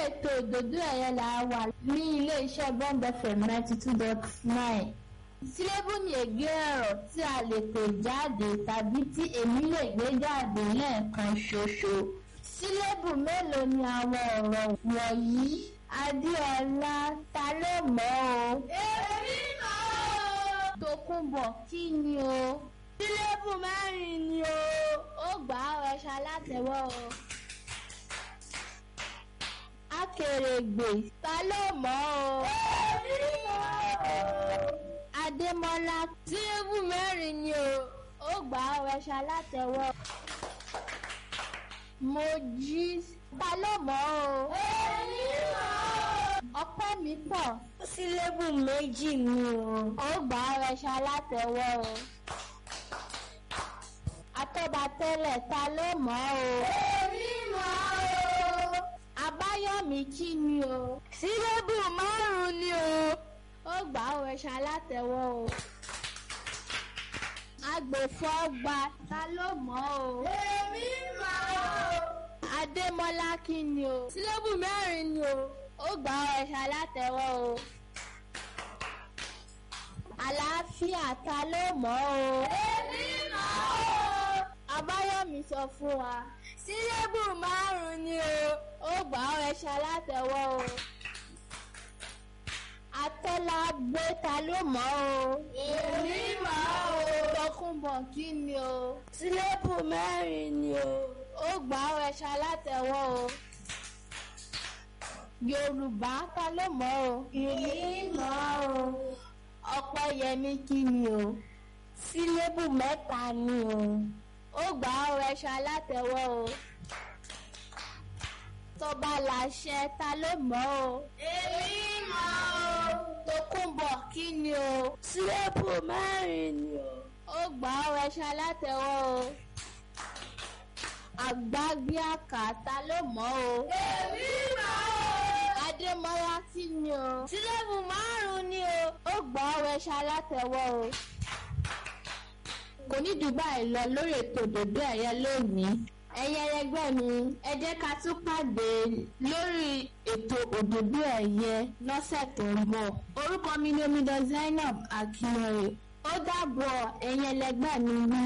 ètò òdòdó ẹ̀yẹ là wà ní ilé-iṣẹ́ Bond FM ninety two dot nine sílébù ní ègbé ọ̀rọ̀ tí a lè pè jáde tàbí tí èmi lè gbé jáde lẹ́ẹ̀kan ṣoṣo sílébù mélòó ni àwọn ọ̀rọ̀ wọ̀nyí Adéọlá ta ló mọ̀ o. èmi mọ̀ o. Tòkunbọ̀ kí ni o. sílébù mẹ́rin ni o. ó gbà á ọṣà látẹ̀wọ́ o. Akèrègbè ta ló mọ̀ o. èmi mọ̀ o. Adémọ́lá sílébù mẹ́rin ni o. ó gbà á ọṣà látẹ̀wọ́ o. Mojí ta ló mọ̀ o. èmi mọ̀ o. Ọpẹ́ mi pọ̀ sílébù méjì ni o. ó gbà á ọṣà látẹ̀wọ́ o. Atọ́batẹ́lẹ̀ ta ló mọ̀ o. èmi mọ̀ o. Abáyọ̀mí kí ni o. sílébù márùn-ún ni o. ó gbà á ọṣà látẹ̀wọ́ o. Agbèfọ́gba ta ló mọ̀ o. èmi mọ̀ o. Adémọ́lá kí ni o. sílébù mẹ́rin ni o. ó gbà á ọṣà látẹ̀wọ́ o. Àlàáfíà ta ló mọ̀ o. èmi mọ̀ o. Abáyọ̀mí sọ fún wa. sílébù márùn-ún ni o. ó gbà á ọṣà látẹ̀wọ́ o. Atọ́lá gbé ta ló mọ̀ o. èmi mọ̀ o. Tọkùnbọ̀ kí ni o. sílébù mẹ́rin ni o. ó gbà á ọṣà látẹ̀wọ́ o. Yorùbá ta ló mọ̀ o. èmi mọ̀ o. Ọpẹ́yẹmí kí ni o. sílébù mẹ́ta ni o. ó gbà á ọṣà látẹ̀wọ́ o. Tọ́ba làṣẹ ta ló mọ̀ o. èmi mọ̀ o. Tòkunbọ̀ kí ni o. sílébù mẹ́rin ni o. ó gbà á ọṣà látẹ̀wọ́ o. Àgbágbéàkà ta ló mọ̀ o. èmi mọ̀ o. Adémọ́lá kí ni o. sílébù márùn-ún ni o. ó gbà á ọṣà látẹ̀wọ́ o. kò ní Dubai lọ lórí ètò òdòdó ẹ̀yẹ lónìí. ẹ̀yin ẹlẹgbẹ́ mi ẹ jẹ́ ká tún pàdé lórí ètò òdòdó ẹ̀yẹ lọ́sẹ̀ tó ń bọ̀. orúkọ mi ni omidan Zainab Akínọ̀rẹ́ ó dàbọ̀ ẹ̀yin ẹlẹgbẹ́ mi ní.